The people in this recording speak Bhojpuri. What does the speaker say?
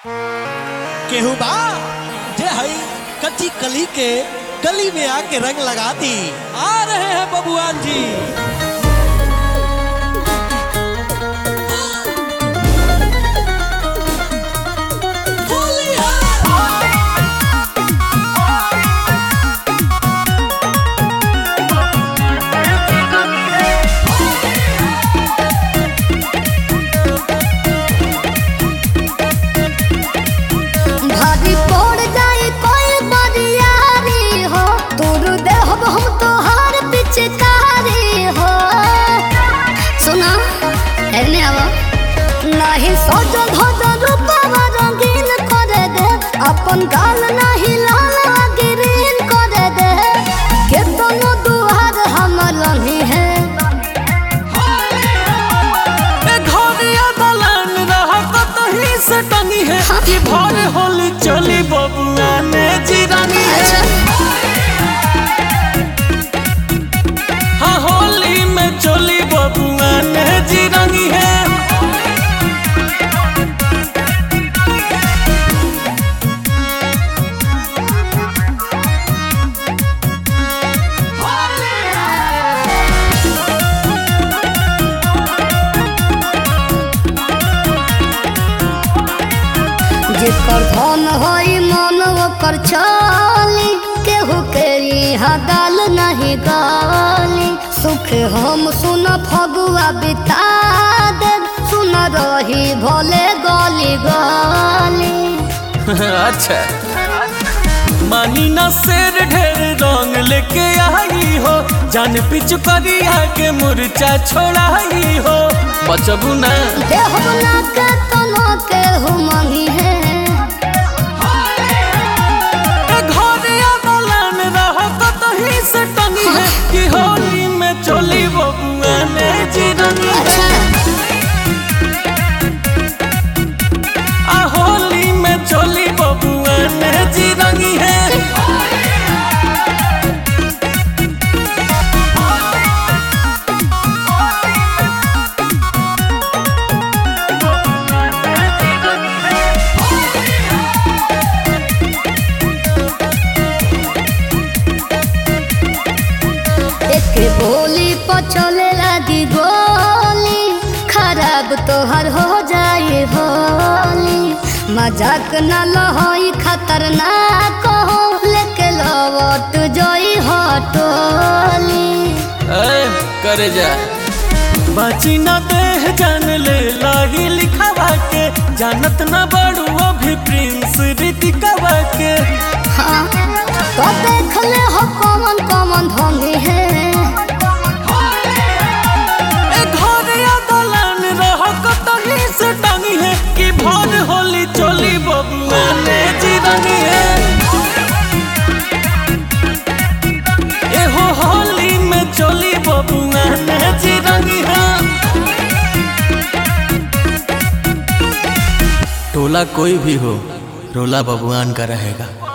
केहू बा जे हई कच्ची कली के गली में आके रंग लगा दी आ रहे हैं बबुआन जी भारी पड़ जाए कोई बरियारी हो तोर देहब हम तोहार पिचकारी हो सुना एने आवा नहीं सजल धजल रूपवा रंगीन करे दे अपन गाल नहीं लाल ग्रीन करे दे केतनो दुआर हमर लही है ए घरिया दलान रहा कतही से टंगी है कि भर होली चली बबुआ ने जिरानी है हाँ होली में चली बबुआ ने जिरानी है जेकर धन होई मन ओकर चाली केहू के यहाँ गाल नहीं गाली सुख हम सुन फगुआ बिता दे सुन रही भोले गली गली अच्छा मानी ना शेर ढेर रंग लेके आई हो जान पिछु करिया के मुरचा छोड़ाई हो बचबू ना देह बना के तना के हुमही है ए घरिया दलान रहा कतही से टंगी है कि होली में चली बबुआ ने जिरनी है आ होली में चली बबुआ ने जिरनी है एक बोली पचले लगी गोली खराब तोहर हो जाए होली मजाक न लहोई खतरनाक हो लेके लवट जोई हटोली ए, करे जा बाची ना देह जान ले लाही लिखावा के जानत ना बड़ू अभी प्रिंस ऋतिकावा के हाँ तो देख ले हो कौन कौन ढोंगी है ए घरिया दलान रह कतही से टांगी है कि भर होली चली बबुआ ने जिरनी है ए हो होली में चली बबुआ ने जिरनी है टोला कोई भी हो रोला बबुआन का रहेगा